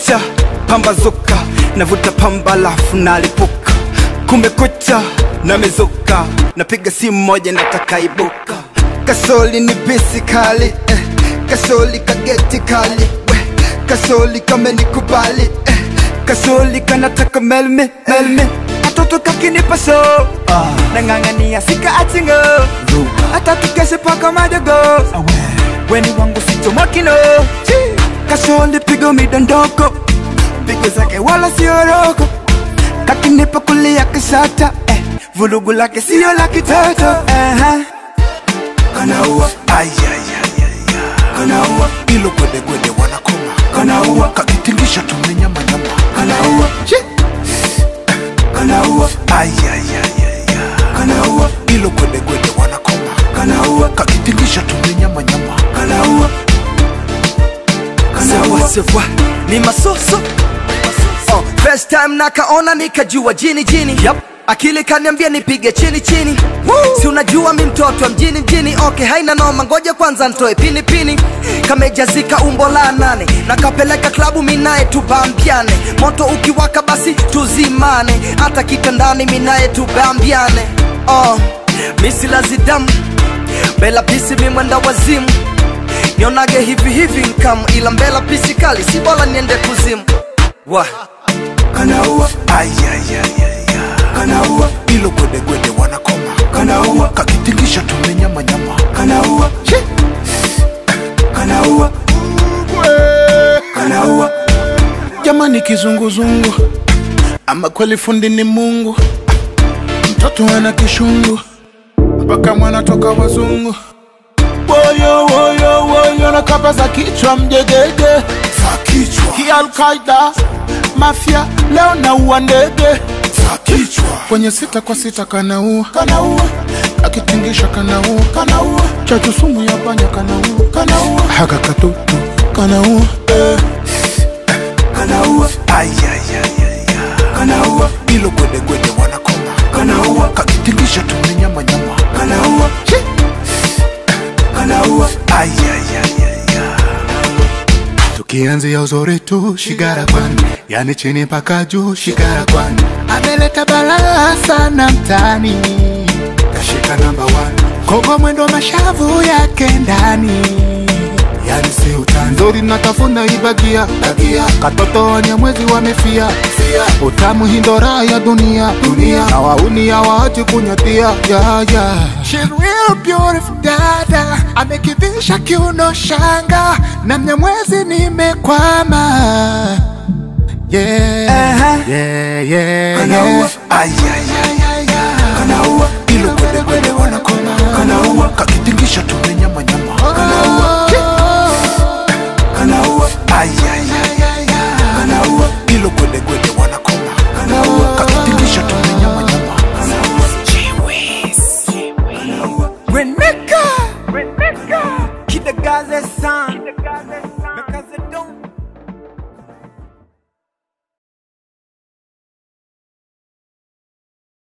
kumekucha pambazuka navuta pamba lafu nalipuka kumekucha namezuka napiga simu moja nataka ibuka kasoli ni bisi kali eh. kasoli kageti kali we. kasoli kamenikubali eh. kasoli kanataka melme melme katoto kakinipa so ah. nang'ang'ania sika atingo hata tukeshe paka madogo weni wangu sitomokino kasoli pigo midondoko pigo zake wala sioroko kakinipa kulia kisata eh. vulugu lake sio la kitoto uh-huh. kanaua kanaua ilo gwedegwede wanakoma kanaua kakitingisha tumenyamanyama kanaua kanaua kanaua ilo gwedegwede wanakoma kanaua kakitingisha tumenyamanyama kanaua sawa sawa ni masoso oh, first time nakaona nikajua jini jini yep. akili kaniambia nipige chini chini Woo! si unajua mi mtoto wa mjini mjini okay haina noma ngoja kwanza ntoe pini pini kamejazika umbo la nane nakapeleka klabu minaye tubambiane moto ukiwaka basi tuzimane hata kitandani minaye tubambiane oh, misilazidamu bela pisi mimwenda wazimu nionage hivi hivi nkam ila mbela pisi kali si bora niende kuzimu wa kanaua kanaua ilo gwedegwede wanakoma kanaua kakitingisha tumenyamanyama kanaua kanaua kanaua jamani kizunguzungu ama kweli fundi ni mungu mtoto ana kishungu mpaka mwana toka wazungu woyo woyo woyo na kapa za kichwa mjegege za kichwa hii alkaida mafia leo naua ndege za kichwa kwenye sita kwa sita kanaua kanaua akitingisha kanaua kanaua chachu sumu ya panya kanaua kanaua haka katutu kanaua eh. kanaua kanaua ilo gwedegwede wanakoma kanaua kakitingisha tumenyamanyama kanaua kanaua tukianzia uzuri tu shigara kwani yani chini mpaka juu shigara kwani ameleta balaa sana mtani kashika namba one kogo mwendo mashavu yake ndani yani si utani nzuri natafuna ibagia bagia katoto wenye mwezi wamefia fia utamu hindora ya dunia dunia na wauni hawaachi kunyatia ya ya She's real beautiful dada amekivisha kiuno shanga na mnyamwezi nimekwama yeah Uh-huh. yeah yeah kanaua kanaua ilo kwede kwede wanakoma kanaua kakitingisha tumenyamanyama kanaua kanaua kanaua ilo kwede kwede wanakoma kanaua kakitingisha tumenyamanyama Reneka Reneka Kidagaze san